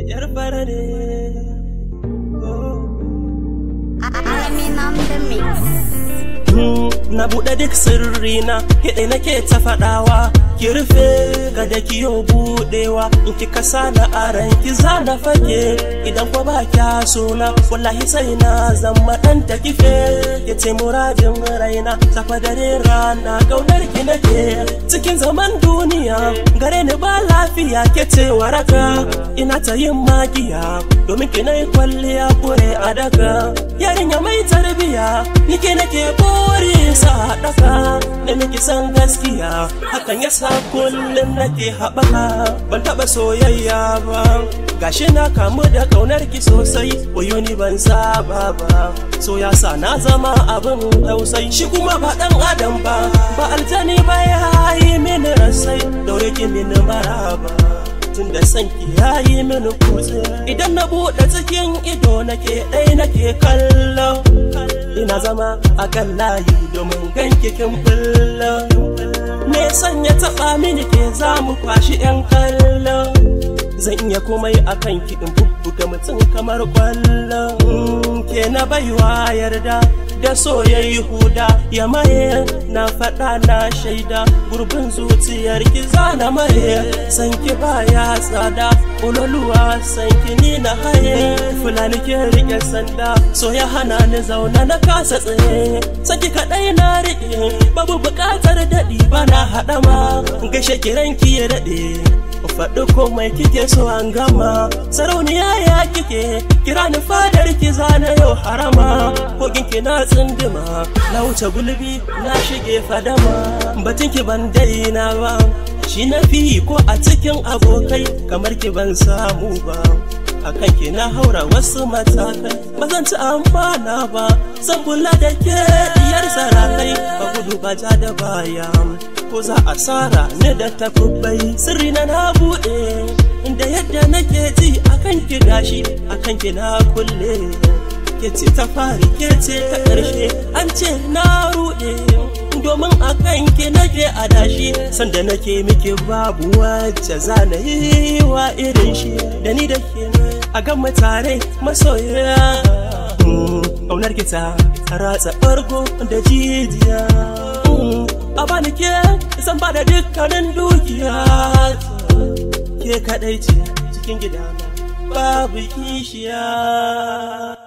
yar fara ne Alamin on the mix. na buɗe duk sirrina kiɗe nake ta faɗawa ki rufe ga da kiyo buɗewa in ki kasa na aran ki za na fage idan ko ba kya suna wallahi sai na zama ɗan ta kife ki ce muradin raina safa dare rana kaunar ki nake cikin zaman duniya gare ni ba lafiya ke ce waraka ina ta yin magiya domin ki nayi kwalliya kure a daga yarinya mai tarbiya nike nake bori sa daka da nake san gaskiya hakan yasa kullum nake haɓaka ban taɓa soyayya ba gashi na kamu da kaunar ki sosai wayo ni ban saba ba so ya sa na zama abin tausayi shi kuma ba dan adam ba ba aljani ba ya yi mini rasai daure ki mini maraba tun da san ki ya yi mini kutse idan na buɗe cikin ido nake ɗai nake kallo ina zama a kan layi domin ganki kin fulla me sanya taɓa mini ke za mu kwashi 'yan kallo zan iya komai a kan ki in bubbuga mutum kamar kwallon ke na baiwa yarda da soyayyi huda ya maye na faɗa na shaida gurbin zuciyar ki zana maye san ki baya tsada uloluwa san ki ni na haye fulani ke rike sanda so ya hana ni zauna na kasa tsaye saki kaɗai na riƙe babu buƙatar daɗi bana haɗama gashe kiran ki ya daɗe faɗi komai kike so an gama sarauniya ya kike kira ni fadar ki zana yau harama kogin ki na tsindima na wuce gulbi na shige fadama batun ki ban daina ba shi na fi ko a cikin abokai kamar ki ban samu ba akan ki na haura wasu matakai ba zan ci amana ba zan kula da ke diyar sarakai ba gudu ba ja da baya ko za a tsara ne da takubbai sirri na na buɗe inda yadda nake ji akan ki gashi akan ki na kulle ke ce ta fari ke ce ta ƙarshe an ce na ruɗe domin akan ki nake a dashi sanda nake miki babu wacce za na yi wa irin shi da ni da ke a gan tare masoya ƙaunar ki ta ratsa ɓargo da jijiya a bani ke zan ba da dukkanin dukiya ke kadai ce cikin gidana babu kishiya